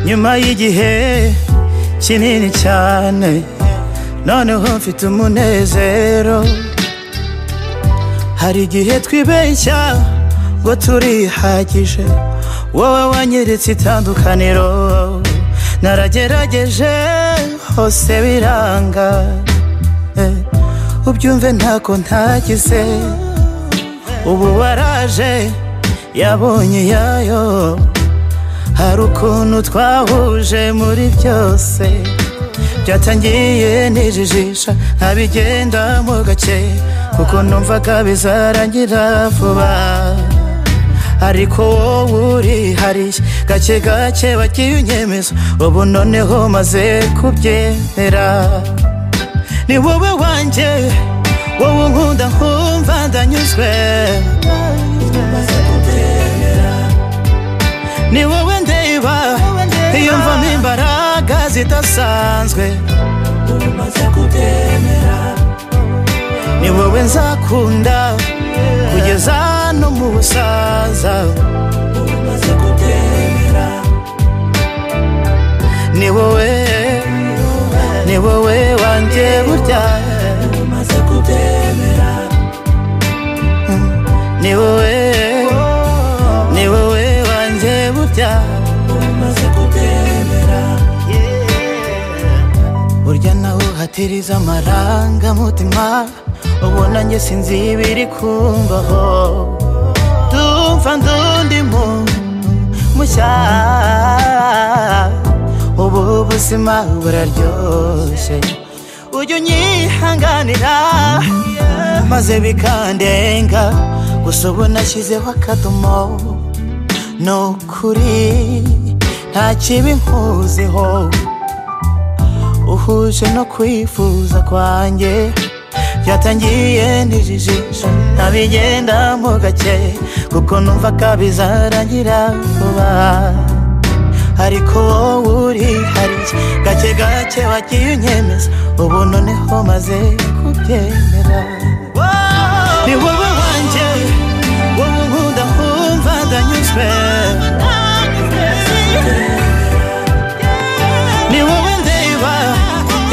nyuma y'igihe kinini cyane noneho mfite umunezero hari igihe twibeshya ngo turihagije wowe wanyeretse itandukaniro naragerageje hose biranga eh, ubyumve ntako ntagize ubu waraje yabonye iyayo hari ukuntu twahuje muri byose byatangiye nijijisha nkabigendamo gake kuko numvaga bizarangira vuba ariko wowe uri hariya gake gake wagiye unyemeza ubu noneho maze kubyemera ni wowe wanjye wowe unkunda nkumva ndanyuzwe ni wowe ndeba iyo mvamo imbaraga zidasanzwe ni wowe nzakunda kugeza no mu busaza ni wowe ni wowe wanjye burya Mm. ni wowe ni wowe wanjye burya burya nawe uhatiriza amarangamutima ubona njye sinzi ibiri kumbaho ndumva ndundi muntu mushya ubu buzima buraryoshye ujya unyihanganira maze bikandenga gusa ubu nashyizeho akadomo ni ukuri nta kibi nkuziho uhuje no kwifuza kwanjye byatangiye nijijisha ntabigendamo gake kuko numvaga bizarangira vuba ariko wowe uri hariya gake gake wagiye unyemeza ubu noneho maze kubyemera ni wowe wanjye wowe unkunda nkumva ndanyuzwe ni wowe ndeba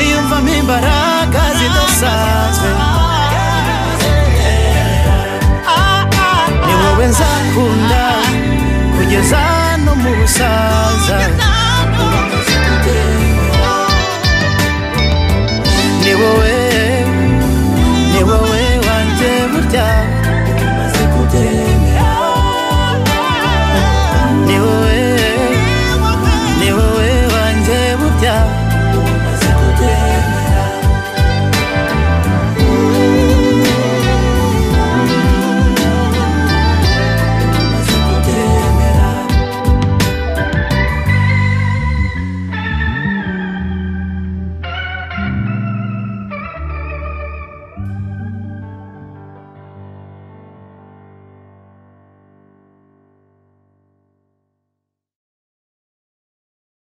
iyo mvamo imbaraga zidasanzwe ni wowe nzakunda kugeza no mu busaza ni wowe